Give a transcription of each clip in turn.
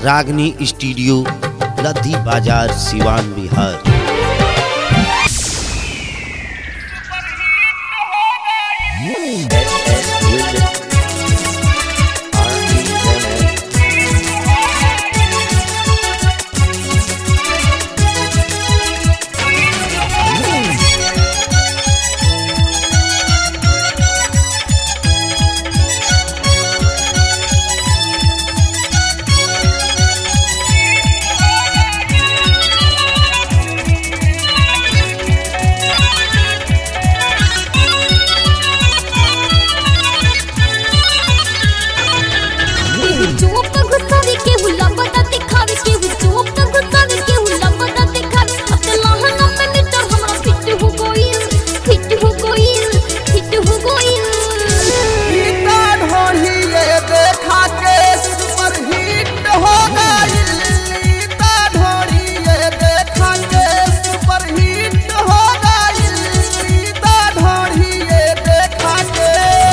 रागनी स्टूडियो लद्दी बाजार सिवान बिहार चुप गुस्सावे के हुला बड़ा दिखावे के हु चुप गुस्सावे के हुला बड़ा दिखावे अब तो लहंगा में निटर हमरा फिट हो गइल फिट हो गइल फिट हो गइल गीता ढोढ़िए देखा के सुपर हिट हो गई गीता ढोढ़िए देखा के सुपर हिट हो गई गीता ढोढ़िए देखा के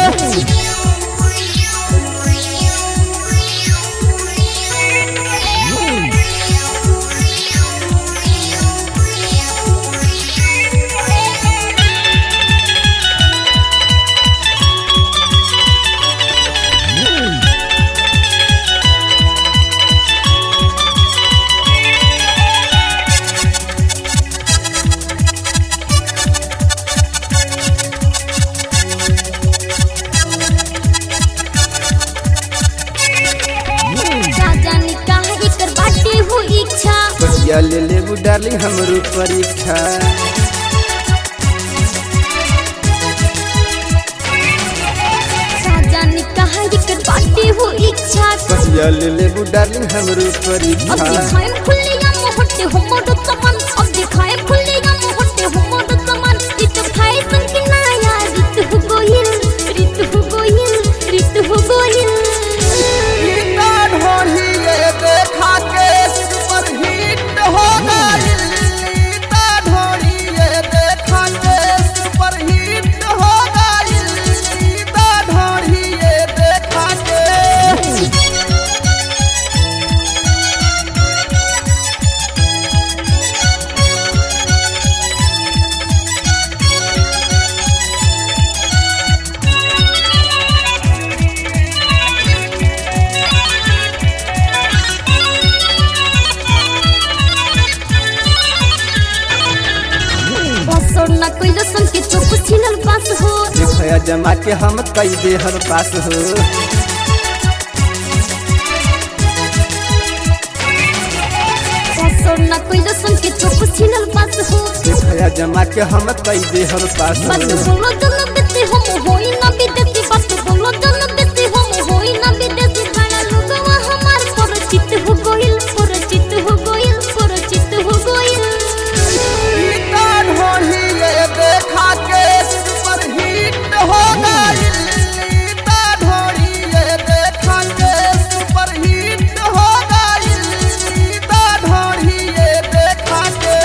राजा ने कहा एकर बाटे हो इच्छा कहिया ले लेबू डार्लिंग हमरो परीक्षा राजा ने कहा एकर बाटे हो इच्छा कहिया ले लेबू डार्लिंग हमरो अब परीक्षा दिखाए खुले या मोहटे हो मोड़ समान अब दिखाए खुले या मोहटे हो मोड़ समान रित खाए सन की नया रित हो गोइल रित हो गोइल रित हो गोइल गीता ढोढ़िए देखा के सुपर हिट हो गई गीता ढोढ़िए देखा के सुपर हिट हो गई गीता ढोढ़िए देखा के बसर ना कोई सन के चुप छिलल पास हो देखया जमा के हम कई दे हर पास हो बसर ना कोई सन के चुप छिलल पास हो देखया जमा के हम कई दे हर पास बात हो बोलो जन बेते हम होई ना विदेशी बात बोलो जन बेते हम होई ना विदेशी बड़ा लोगवा हमार परिचित हो गइल परिचित हो गइल परिचित हो गइल गीता ढोढ़िए देखा के सुपर हिट हो गई गीता ढोढ़िए देखा के सुपर हिट हो गई गीता ढोढ़िए देखा के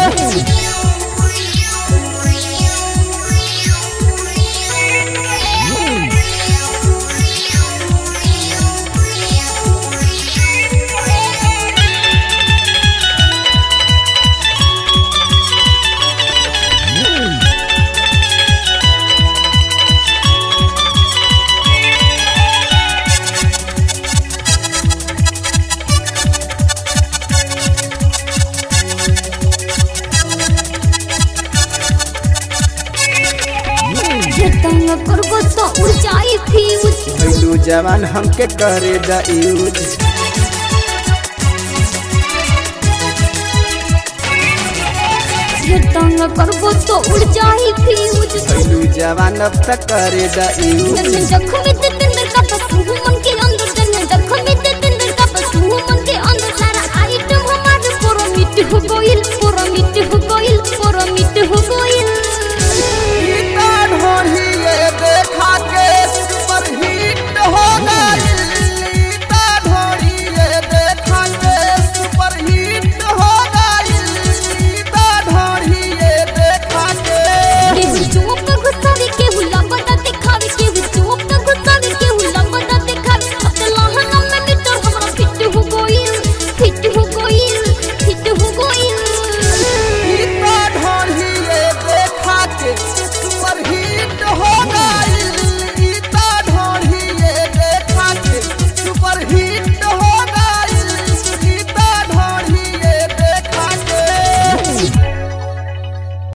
ये तंग करबो तो उड़ जाई फ्यूज भैलू जवान हमके करे द यूज ये तंग करबो तो उड़ जाई फ्यूज भैलू जवान अब तक करे द यूज जखमी